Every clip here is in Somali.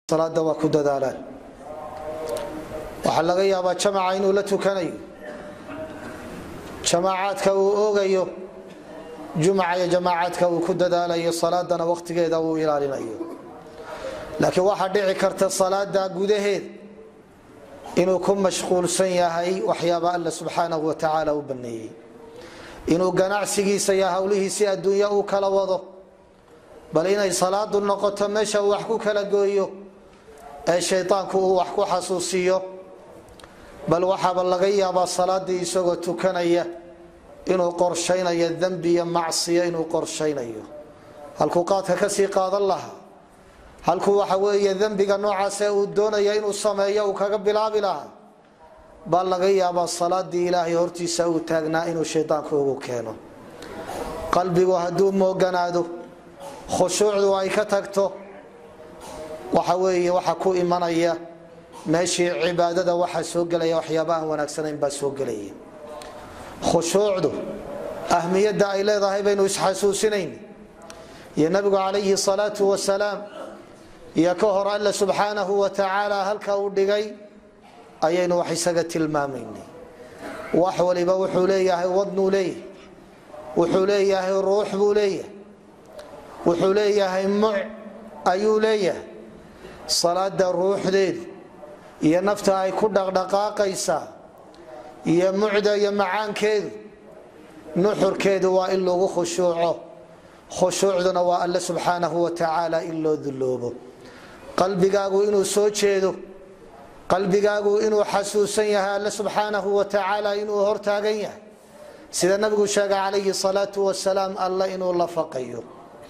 salaada waa ku dadaalaan waxaa laga yaabaa jamaca inuu la tukanayo jamaacaadka uu oogayo jumca iyo jamaacaadka uu ku dadaalayo salaadana wakhtigeeda uu ilaalinayo laakiin waxaa dhici karta salaada gudaheed inuu ku mashquulsan yahay waxyaaba alla subxaanahu wa tacaala u baneeyey inuu ganacsigiisa iyo howlihiisi adduunya uu kala wado bal inay salaadu noqoto meesha uu wax ku kala gooyo ee shaydaanku uu wax ku xasuusiyo bal waxaaba laga yaabaa salaadii isagoo tukanaya inuu qorshaynayo dembi iyo macsiyo inuu qorshaynayo halkuu qaadka kasii qaadan lahaa halkuu waxa weeye dembiga noocaasee uu doonaya inuu sameeyo uu kaga bilaabi lahaa baa laga yaabaa salaadii ilaahay hortiisa uu taagnaa inuu shaydaanku ugu keeno qalbigu hadduu mooganaado khushuucdu ay ka tagto waxa weeye waxa ku imanaya meeshii cibaadada waxaa soo gelaya waxyaaba aan wanaagsanayn baa soo gelaya khushuucdu ahmiyadda ay leedahay baynu isxasuusinayn iyo nabigu calayhi salaatu wasalaam iyo ka hor alle subxaanahu wa tacaala halka uu dhigay ayaynu wax isaga tilmaamaynay wax waliba wuxuu leeyahay wadnuu leeyahay wuxuu leeyahay ruux buu leeyahay wuxuu leeyahay muc ayuu leeyahay salaada ruuxdeedu iyo nafta ay ku dhaqdhaqaaqaysaa iyo mucda iyo macaankeedu nuxurkeedu waa in lagu khushuuco khushuucduna waa alle subxaanahu wa tacaala in loo duloobo qalbigaagu inuu soo jeedo qalbigaagu inuu xasuusan yahay alle subxaanahu wa tacaala inuu hortaagan yahay sida nabigu sheegay calayhi salaatu wasalaam alle inuu la faqayo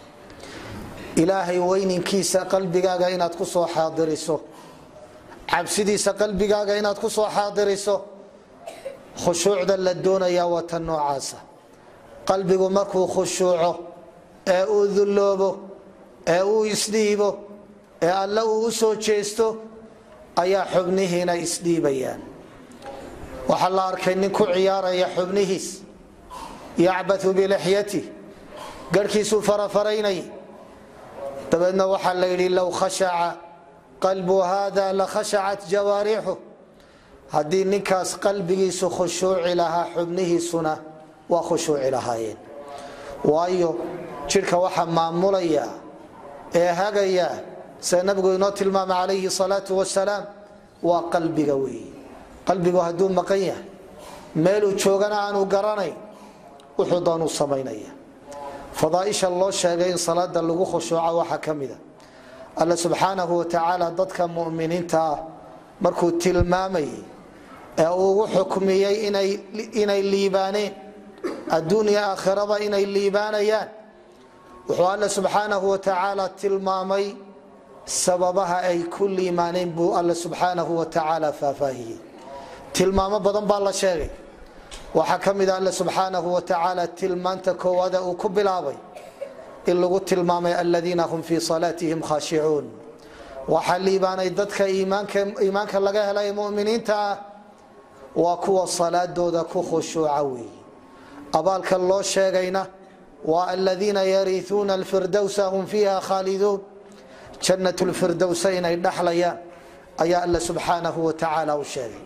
ilaahay weyninkiisa qalbigaaga inaad ku soo xaadiriso cabsidiisa qalbigaaga inaad ku soo xaadiriso khushuucda la doonayaa waa tan noocaasa qalbigu markuu khushuuco ee uu dulloobo ee uu isdhiibo ee alle uu u soo jeesto ayaa xubnihiina isdhiibayaan waxaa la arkay nin ku ciyaaraya xubnihiis yacbatu bilixyati garhkiisuu farafaraynay dabeedna waxaa la yidhi low khashaca qalbu hada la khashacat jawaarixu haddii ninkaas qalbigiisu khushuuci lahaa xubnihiisuna waa khushuuci lahaayeen waayo jidhka waxaa maamulaya ee hagaya sida nabigu inoo tilmaamay calayhi salaatu wasalaam waa qalbiga weeye qalbigu hadduu maqan yahay meeluu joogana aanu garanayn wuxuu doonuu samaynaya fadaaisha loo sheegay in salaada lagu khushuuco waxaa ka mida alle subxaanahu wa tacaala dadka muminiinta ah markuu tilmaamayay ee uu ugu xukmiyey inay liibaaneen adduuniya aakhiraba inay liibaanayaan wuxuu alle subxaanahu wa tacaala tilmaamay sababaha ay ku liimaaneen buu alle subxaanahu wa tacaala faahfaahiyey tilmaamo badan baa la sheegay waxaa ka mid a alle subxaanahu wa tacaala tilmaanta koowaada uu ku bilaabay in lagu tilmaamay aladiina hum fii salaatihim khaashicuun waxaa liibaanay dadka iimaanka laga helay muminiinta ah waa kuwa salaadooda ku khushuuca weeye abaalka loo sheegayna waa aladiina yariuuna alfirdowsa hum fiiha khaaliduun jannat lfirdowsa inay dhaxlayaan ayaa alle subxaanahu wa tacaala u sheegay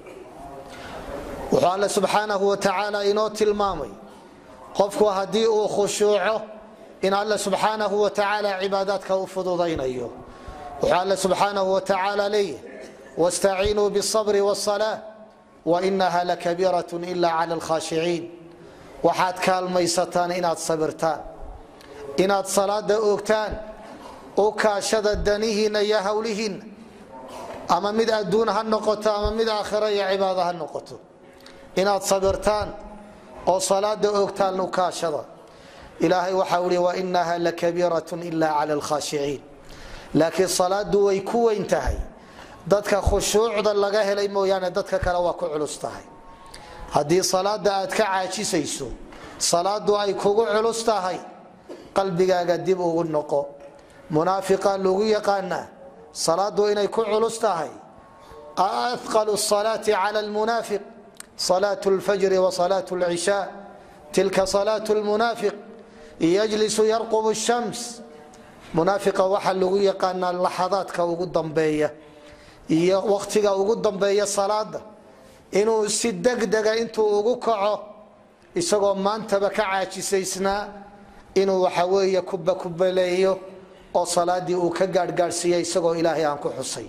wuxuu alle subxaanahu wa tacaala inoo tilmaamay qofku haddii uu khushuuco in alle subxaanahu wa tacaala cibaadaadka u fududaynayo wuxuu alle subxaanahu wa tacaala leeyahay wastaciinuu bاsabri wاsalaa wainaha lakabiiraة ila clى اlkhashiciin waxaad kaalmaysataan inaad sabirtaan inaad salaada oogtaan u kaashada danihiinna iyo howlihiinna ama mid adduun ha noqoto ama mid aakhira iyo cibaado ha noqoto inaad sabirtaan oo salaada oogtaan u kaashada ilaahay waxau i wainaha lakabiiraة ila clى اlkhashiciin laakiin salaadu way ku weyn tahay dadka khushuucda laga helay mooyaane dadka kale waa ku culus tahay haddii salaada aad ka caajisayso salaadu ay kugu culus tahay qalbigaaga dib ugu noqo munaafiqa lagu yaqaanaa salaadu inay ku culus tahay aaqalu salaati cala lmunaafiq salaat lfajri wa salaat lcishaa tilka salaat lmunaafiq yjlisu yarqub shams munaafiqa waxaa lagu yaqaanaa laxadaadka ugu dambeeya iyo wakhtiga ugu dambeeya salaada inuu si degdega intuu ugu kaco isagoo maantaba ka caajisaysnaa inuu waxa weeye kubakubaleeyo oo salaadii uu ka gaadhgaadhsiiya isagoo ilaahay aan ku xusay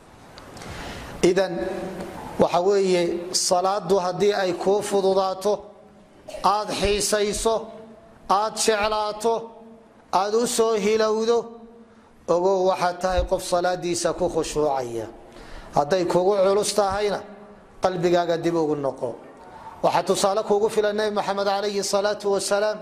idan waxa weeye salaadu haddii ay kuu fududaato aad xiisayso aad jeclaato aad u soo hilowdo ogow waxaad tahay qof salaadiisa ku khushuucaya hadday kugu culus tahayna qalbigaaga dib ugu noqo waxaa tusaale kuugu filan nebi maxamed calayhi salaatu wasalaam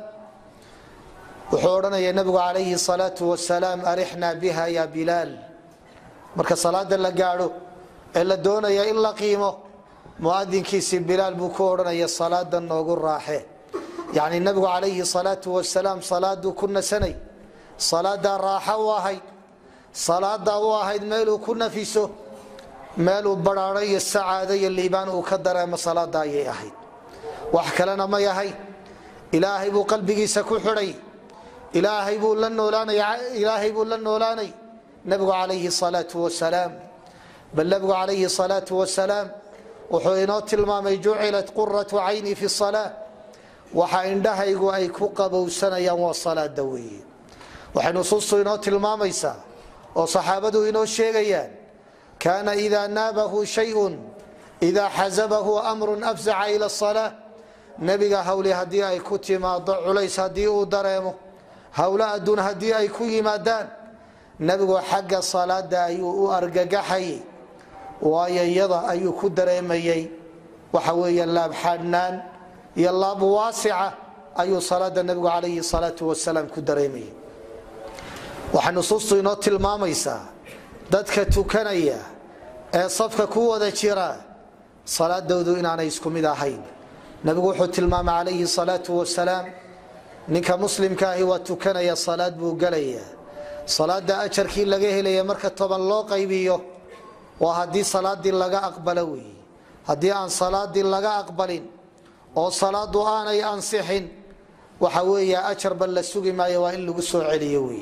wuxuu odhanaya nebigu calayhi salaatu wasalaam arixnaa biha ya bilaal marka salaada la gaadho ee la doonaya in la qiimo muadinkiisii bilaal buu ku odhanaya salaada noogu raaxe yacni nebigu calayhi salaatu wasalaam salaaduu ku nasanay salaadaa raaxo u ahayd salaadaa u ahayd meeluu ku nafiso meeluu badhaadho iyo sacaado iyo liibaan uu ka dareemo salaada ayay ahayd wax kalena may ahay ilaahay buu qalbigiisa ku xidhay ilaahay buu la noolaanay buu la noolaanay nebigu calayhi salaatu wasalaam bal nebigu calayhi salaatu wasalaam wuxuu inoo tilmaamay jucilat quratu cayni fi salaa waxa indhahaygu ay ku qabowsanayaan waa salaada weeye waxay nusuustu inoo tilmaamaysaa oo saxaabadu inoo sheegayaan kaana idaa naabahu shayun idaa xasabahu amrun afzaca ila salaa nebiga hawli haddii ay ku timaado culays haddii uu dareemo howlo adduun haddii ay ku yimaadaan nebigu xagga salaada ayuu u argagaxayay waayo iyada ayuu ku dareemayey waxa weeye laab xadhnaan iyo laab waasica ayuu salaada nebigu calayhi salaatu wasalaam ku dareemayay waxay nusuustu inoo tilmaamaysaa dadka tukanaya ee safka ku wada jira salaadoodu inaanay isku mid ahayn nebigu wuxuu tilmaamay calayhi salaatu wasalaam ninka muslimka ahi waa tukanaya salaad buu gelaya salaada ajarkii laga helaya marka toban loo qaybiyo waa haddii salaadii laga aqbalo wey haddii aan salaadii laga aqbalin oo salaadu aanay ansixin waxa weeye ajarba la sugi maayo waa in lagu soo celiyo wey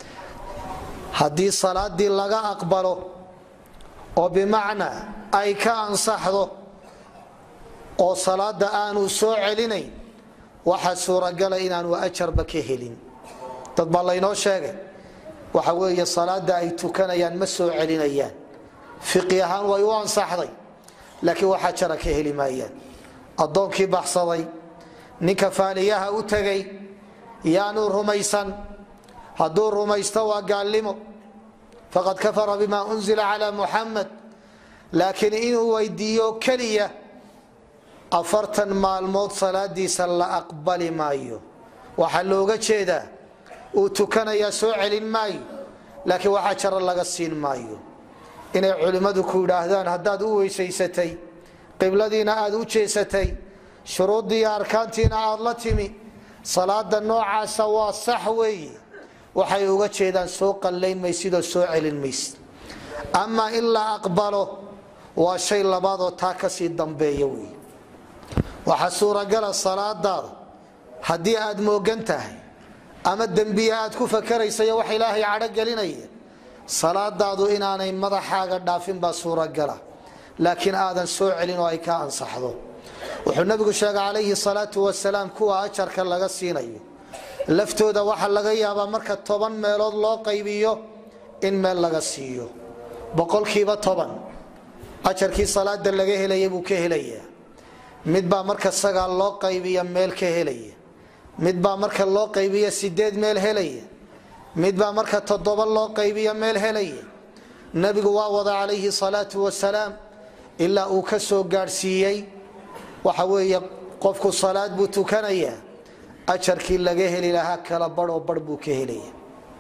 haddii salaadii laga aqbalo oo bimacnaa ay ka ansaxdo oo salaada aanu soo celinayn waxa suuragala inaanu ajarba ka helin dad baa laynoo sheegay waxa weeye salaada ay tukanayaan ma soo celinayaan fiqi ahaan way u ansaxday laakiin wax ajara ka heli maayaan addoonkii baxsaday ninka faaliyaha u tegay yaanu rumaysan hadduu rumaysto waa gaalnimo faqad kafara bima unzila cala muxamed laakiin inuu weydiiyo keliya afartan maalmood salaadiisa la aqbali maayo waxaa looga jeedaa uu tukanayaa soo celin maayo laakiin waxaa jaro laga siin maayo inay culimmadu ku yidhaahdaan haddaad u weysaysatay qibladiina aad u jeesatay shuruuddii iyo arkaantiina aad la timi salaada noocaasa waa sax weeye waxay uga jeedaan soo qallayn maysidoo soo celin maysid amaa in la aqbalo waa shay labaadoo taa kasii dambeeya wey waxaa suuragala salaadaada haddii aad moogan tahay ama dembiye aad ku fakaraysayo wax ilaahay cadho gelinaya salaadaadu inaanay madaxaaga dhaafin baa suuragala laakiin aadan soo celin oo ay ka ansaxdo wuxuu nabigu sheegay calayhi salaatu wasalaam kuwa ajarka laga siinayo laftooda waxaa laga yaabaa marka toban meelood loo qaybiyo in meel laga siiyo boqolkiiba toban ajarkii salaada laga helaya buu ka helaya midbaa marka sagaal loo qaybiya meel ka helaya midbaa marka loo qaybiya sideed meel helaya midbaa marka toddoba loo qaybiya meel helaya nabigu waa wada calayhi salaatu wasalaam ilaa uu ka soo gaadhsiiyey waxa weeye qofku salaad buu tukanaya ajarkii laga heli lahaa kala baroo bar buu ka helaya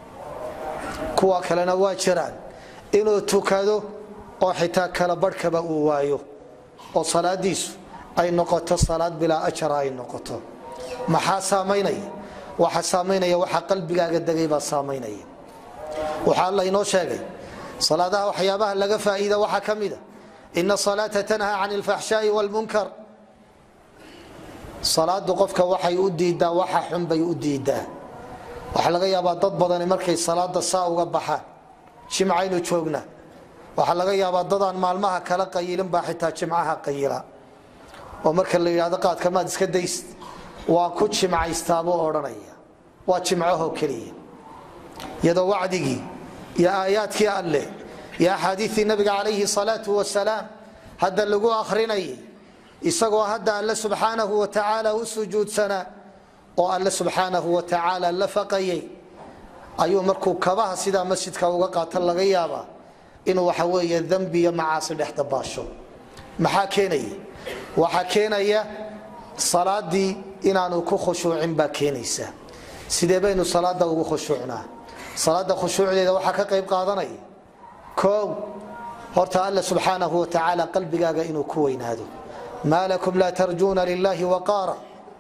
kuwa kalena waa jiraan inuu tukado oo xitaa kala barhkaba uu waayo oo salaadiisu ay noqoto salaad bilaa ajara ay noqoto maxaa saamaynaya waxa saamaynaya waxa qalbigaaga degay baa saamaynaya waxaa alla inoo sheegay salaadaha waxyaabaha laga faa'iida waxaa ka mida ina salaata tanha can ilfaxshaai wlmunkar salaadu qofka waxay u diidaa waxa xun bay u diidaa waxaa laga yaabaa dad badani markay salaada saa uga baxaan jimcaynu joognaa waxaa laga yaabaa dadaan maalmaha kala qayilin baa xitaa jimcaha qayila oo marka la yidhahdo qaadka maad iska dayst waan ku jimcaystaabuu odhanaya waa jimcaho keliya iyadoo wacdigii iyo aayaadkii alleh iyo axaadiiii nabiga calayhi salaatu wasalaam hadda lagu akhrinayay isagoo hadda alle subxaanahu wa tacaala u sujuudsanaa oo alle subxaanahu wa tacaala la faqayay ayuu markuu kabaha sidaa masjidka uga qaata laga yaabaa inuu waxa weeye dembi iyo macaasi dhex dabaasho maxaa keenaya waxaa keenaya salaadii inaanu ku khushuucin baa keenaysa sidee baynu salaada ugu khushuucnaa salaada khushuucdeeda waxaa ka qayb qaadanaya koow horta alle subxaanahu wa tacaala qalbigaaga inuu ku weynaado maa lakum laa tarjuuna lilahi waqaara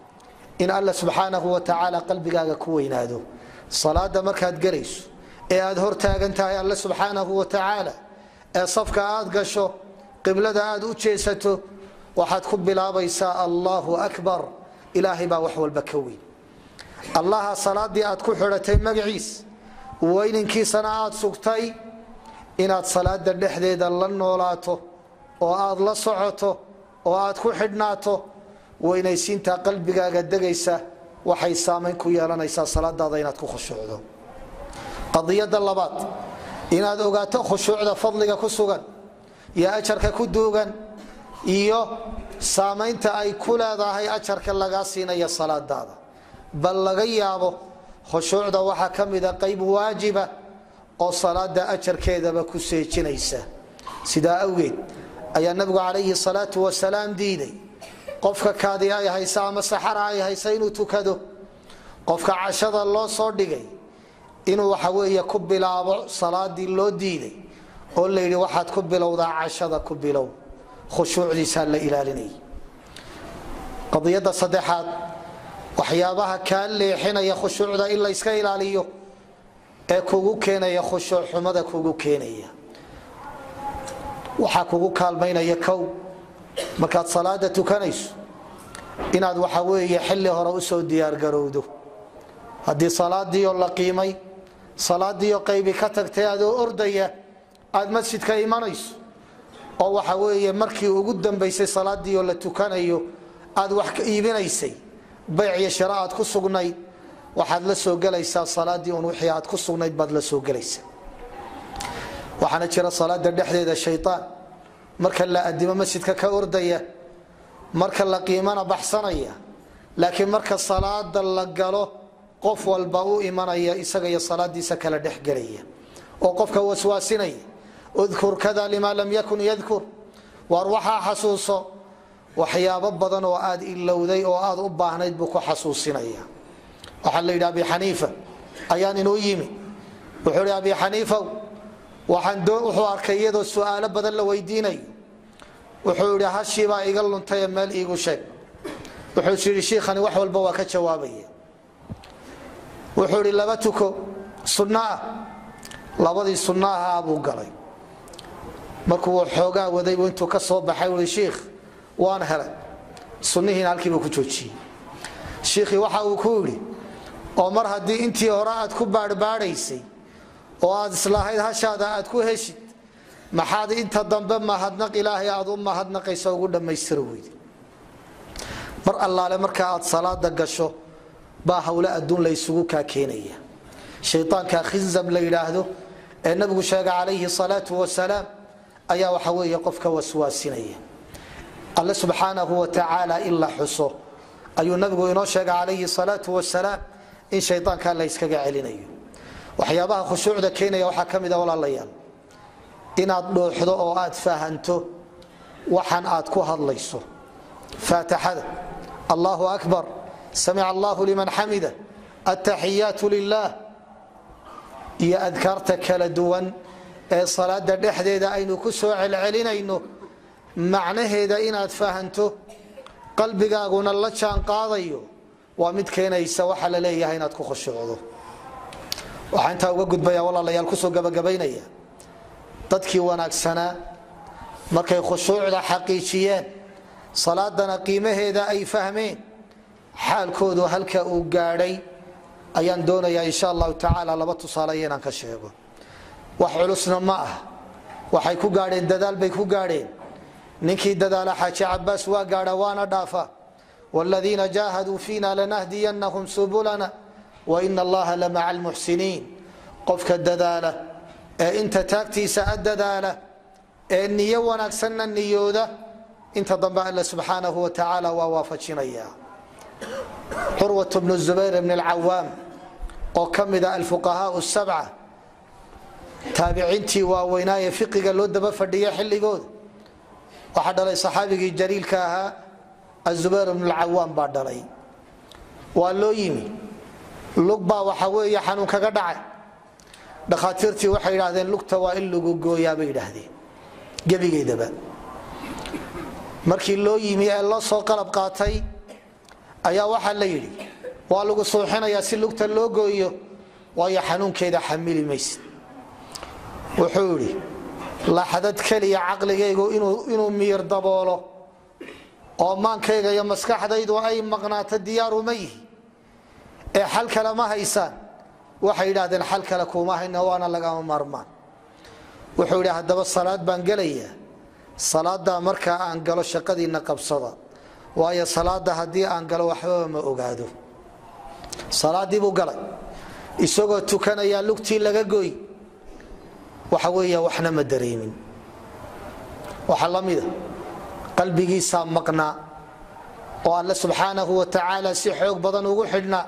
in alle subxaanahu wa tacaala qalbigaaga ku weynaado salaada markaad gelayso ee aad hor taagan tahay alle subxaanahu wa tacaala ee safka aad gasho qiblada aad u jeesato waxaad ku bilaabaysaa allahu akbar ilaahay baa wax walba ka weyn allaha salaadii aad ku xidhatay magaciis weyninkiisana aad sugtay inaad salaada dhexdeeda la noolaato oo aad la socoto oo aad ku xidhnaato weynaysiinta qalbigaaga degaysa waxay saamayn ku yeelanaysaa salaadaada inaad ku khushuucdo qadiyada labaad inaad ogaato khushuucda fadliga ku sugan iyo ajarka ku duugan iyo saamaynta ay ku leedahay ajarka lagaa siinaya salaadaada bal laga yaabo khushuucda waxaa ka mida qayb waajiba oo salaada ajarkeedaba ku seejinaysa sidaa awgeed ayaa nabigu calayhi salaatu wasalaam diiday qofka kaadi ay haysa ama saxara ay haysa inuu tukado qofka cashada loo soo dhigay inuu waxa weeye ku bilaabo salaadii loo diiday oo la yidhi waxaad ku bilowdaa cashada ku bilow khushuucdiisaa la ilaalinay qadiyada saddexaad waxyaabaha kaa leexinaya khushuucda in la yska ilaaliyo ee kugu keenaya khushuuc xumada kugu keenaya waxaa kugu kaalmaynaya kow markaad salaada tukanayso inaad waxa weeye xilli hore usoo diyaargarowdo haddii salaadiioo la qiimay salaadiioo qaybi ka tagtay adoo ordaya aad masjidka imanayso oo waxa weeye markii ugu dambaysay salaadiioo la tukanayo aad wax ka iibinaysay bayc iyo shira aad ku sugnayd waxaad la soo gelaysaa salaadii un wixii aad ku sugnayd baad la soo gelaysaa waxaana jira salaada dhexdeeda shayaan marka la adimo masjidka ka ordaya marka la qiimana baxsanaya laakiin marka salaada la galo qof walba u imanaya isaga iyo salaadiisa kala dhexgelaya oo qofka waswaasinaya udkur kada lima lam yakun yadkur waar waxaa xasuuso waxyaabo badan oo aad ilowday oo aad u baahnayd buu ku xasuusinaya waxaa la yidhi abi xaniifa ayaan inuu yimi wuxuu hi abi xaniifow wuxuu arkay iyadoo su'aalo badan la weydiinayo wuxuu yidhi hashiibaa iga luntay ee meel iigu sheeg wuxuu yidhi shiikhani wax walba waa ka jawaabaya wuxuu idhi laba tuko sunno ah labadii sunno ahaa buu galay markuu xoogaa waday buu intuu ka soo baxay ui shiikh waan helay sunnihiina halkiibuu ku joojiyey shiikhii waxa uu ku yidhi oo mar haddii intii hore aad ku baadhbaadhaysay oo aad islahayd hashaada aad ku heshid maxaad inta dambe mahadnaq ilaahay aad u mahadnaqaysa ugu dhammaystiri weyde mar allaale marka aad salaada gasho baa hawle adduun la ysugu kaa keenaya shayaanka khinzab la yidhaahdo ee nabigu sheega calayhi salaatu wasalaam ayaa waxa weeye qofka waswaasinaya alle subxaanahu wa tacaala in la xuso ayuu nabigu inoo sheega calayhi salaatu wasalaam in shayaanka la yskaga celinayo waxyaabaha khushuucda keenaya waxaa ka mida walaalayaal inaad dhuuxdo oo aad fahanto waxan aad ku hadlayso faataxada allahu akbar samic allahu liman xamida ataxiyaatu lilah iyo adkaarta kala duwan ee salaada dhexdeeda aynu ku soo celcelinayno macnaheeda inaad fahanto qalbigaaguna la jaan qaadayo waa mid keenaysa waxa la leeyahay inaad ku khushuucdo waxaa intaa uga gudbaya walaalayaal kusoo gabagabaynaya dadkii wanaagsanaa markay khushuucda xaqiijiyeen salaadana qiimaheeda ay fahmeen xaalkoodu halka uu gaadhay ayaan doonayaa insha allahu tacaala laba tusaaleyo inaan ka sheego wax culusna ma ah waxay ku gaadheen dadaal bay ku gaadheen ninkii dadaala xaaji cabaas waa gaadha waana dhaafa wladiina jaahaduu fiina lanahdiyanahum subulana waina allaha lamaca almuxsiniin qofka dadaala ee inta taagtiisa a dadaala ee niyo wanaagsanna niyooda inta dambe alle subxaanahu wa tacaala waa waafajinaya curwat bnu zubayr bn alcawaam oo ka mida alfuqahaa sabca taabiciintii waaweynaaye fiqiga loo daba fadhiya xilligooda waxaa dhalay saxaabigii jaliilka ahaa azubayr bnu lcawaam baa dhalay waa loo yimi lug baa waxa weeye xanuun kaga dhacay dhakhaatiirtii waxay idhaahdeen lugta waa in lagu gooyaa bay idhaahdeen gebigeedaba markii loo yimi ee loo soo qalab qaatay ayaa waxaa la yidhi waa lagu suuxinayaa si lugta loo gooyo waayo xanuunkeeda xamili mayse wuxuu idhi laxdad keliya caqligaygu inuu miyir daboolo oo maankayga iyo maskaxdaydu ay maqnaato diyaaru ma yihi ee xal kale ma haysaan waxay idhahdeen xal kale kuuma hayna waana lagama maarmaan wuxuu idhi haddaba salaad baan gelayaa salaadaa markaa aan galo shaqadiinna qabsada waayo salaada haddii aan galo waxbaba ma ogaado salaadii buu galay isagoo tukanayaa lugtii laga goy waxa weeya waxna ma dareemin waxaa la mida qalbigiisaa maqnaa oo alle subxaanahu wa tacaala si xoog badan ugu xidhnaa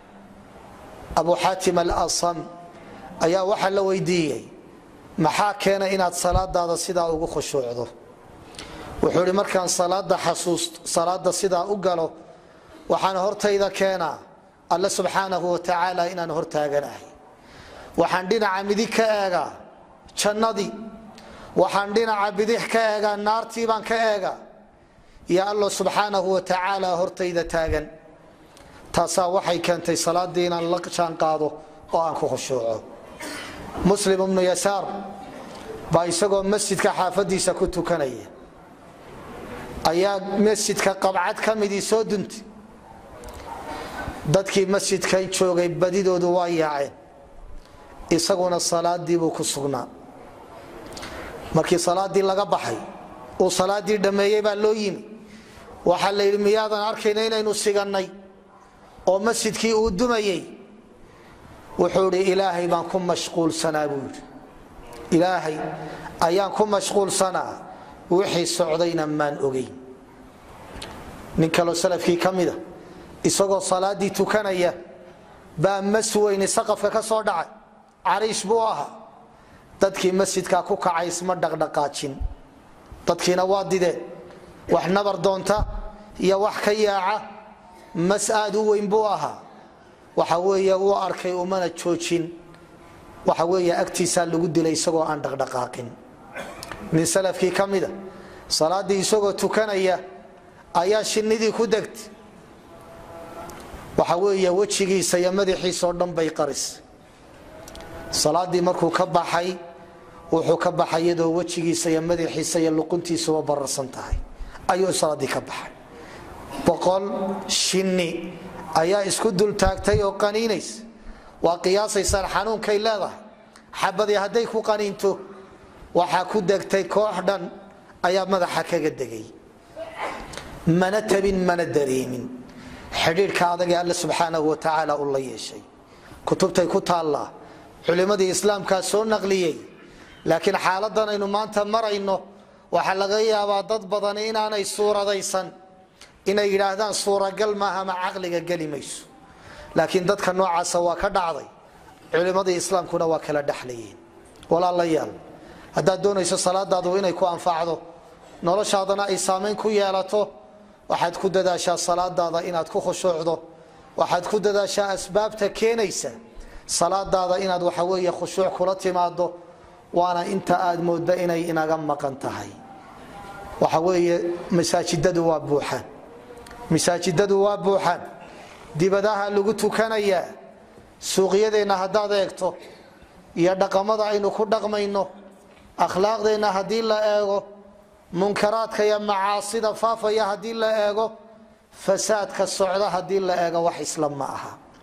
abu xaatim alasam ayaa waxaa la weydiiyey maxaa keena inaad salaadaada sidaa ugu khushuucdo wuxuu ihi markaan salaada xasuusto salaada sidaa u galo waxaan hortayda keenaa alle subxaanahu wa tacaala inaan hortaaganahay waxaan dhinaca midig ka eegaa jannadii waxaan dhinaca bidix ka eegaa naartii baan ka eegaa iyo allo subxaanahu wa tacaala hortayda taagan taasaa waxay keentay salaadii inaan la jaan qaado oo aan ku khushuuco muslim ibnu yasaar baa isagoo masjidka xaafadiisa ku tukanaya ayaa masjidka qabcad ka midii soo duntay dadkii masjidka joogay badidoodu waa yaaceen isaguna salaadiibuu ku sugnaa markii salaadii laga baxay uu salaadii dhammeeyey baa loo yimi waxaa la yidhi miyaadan arkayna inaynu sigannay oo masjidkii uu dumayey wuxuu idhi ilaahay baan ku mashquulsanaa buu yidhi ilaahay ayaan ku mashquulsanaa wixii socdayna maan ogeyn nin kaloo salafkii ka mida isagoo salaadii tukanaya baa mas weyni saqafka ka soo dhacay cariish buu ahaa dadkii masjidkaa ku kacay isma dhaqdhaqaajin dadkiina waa dideen wax nabar doonta iyo wax ka yaaca mas aad u weyn buu ahaa waxa weeye uu arkay umana joojin waxa weeye agtiisaa lagu dilay isagoo aan dhaqdhaqaaqin nin salafkii ka mida salaaddii isagoo tukanaya ayaa shinnidii ku degtay waxa weeye wejigiisa iyo madaxiisao dhan bay qaris salaadii markuu ka baxay wuxuu ka baxay iyadoo wejigiisa iyo madaxiisa iyo luquntiisuba bararsan tahay ayuu salaadii ka baxay boqol shinni ayaa isku dul taagtay oo qaniinays waa qiyaasaysaan xanuunkay leedahay xabadii hadday ku qaniinto waxaa ku degtay koox dhan ayaa madaxa kaga degay mana tabin mana dareemin xidhiidhka adagee alle subxaanahu wa tacaala u la yeeshay kutubtay ku taallaa culimmadii islaamkaa soo naqliyey laakiin xaaladan aynu maanta marayno waxaa laga yaabaa dad badani inaanay suuradaysan inay yidhaahdaan suuragal maaha ma caqliga geli mayso laakiin dadka noocaasa waa ka dhacday culimmadii islaamkuna waa kala dhexlayeen walaalayaal haddaad doonayso salaadaadu inay ku anfacdo noloshaadana ay saamayn ku yeelato waxaad ku dadaashaa salaadaada inaad ku khushuucdo waxaad ku dadaashaa asbaabta keenaysa salaadaada inaad waxaweeye khushuuc kula timaado waana inta aad moodda inay inaga maqan tahay waxa weeye masaajidadu waa buuxaan masaajidadu waa buuxaan dibadaha lagu tukanayaa suuqyadeenna haddaad eegto iyo dhaqamada aynu ku dhaqmayno akhlaaqdeenna haddii la eego munkaraadka iyo macaasida faafaya haddii la eego fasaadka socda haddii la eego wax isla ma aha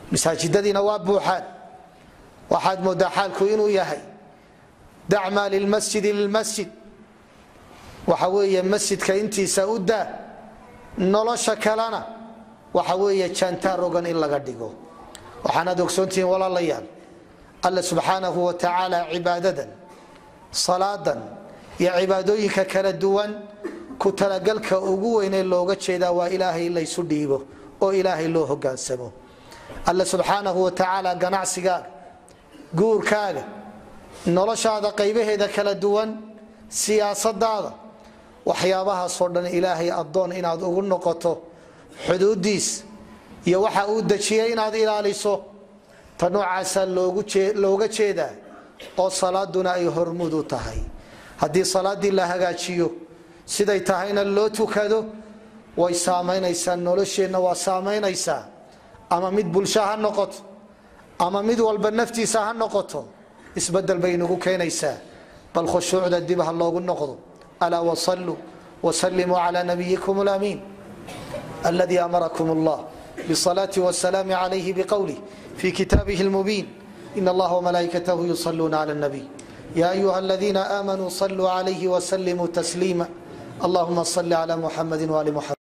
masaajidadiina waa buuxaan waxaad moodaa xaalku inuu yahay dacmaa lilmasjidi lilmasjid waxa weeye masjidka intiisa u daa nolosha kalena waxa weeye jaantaar ogan in laga dhigo waxaanaad ogsoontihiin walaalayaal alla subxaanahu wa tacaala cibaadadan salaadan iyo cibaadooyinka kala duwan ku talagalka ugu weynee looga jeedaa waa ilaahay in laysu dhiibo oo ilaahay loo hogaansamo alla subxaanahu wa tacaala ganacsigaaga guurkaaga noloshaada qaybaheeda kala duwan siyaasadaada waxyaabahaasoo dhan ilaahay addoon inaad ugu noqoto xuduudiis iyo waxa uu dejiyey inaad ilaaliso ta noocaasaa looga jeedaa oo salaaduna ay hormud u tahay haddii salaaddii la hagaajiyo siday tahayna loo tukado way saamaynaysaa nolosheenna waa saamaynaysaa ama mid bulsho ha noqoto ama mid walba naftiisa ha noqoto isbedel bay nagu keenaysaa bal khushuucda dib ha loogu noqdo alaa wasaluu wsalimuu cla nabiyikum lamiin aladi amarakum allah bsalaati wsalaam calayhi bqowlih fi kitaabih lmubiin in allaha wmalaa'ikatahu yusaluuna cla nabiy ya ayuha aladiina aamanuu saluu calayhi wsalimuu tasliima allahuma sali cla muxamadi wali muxamed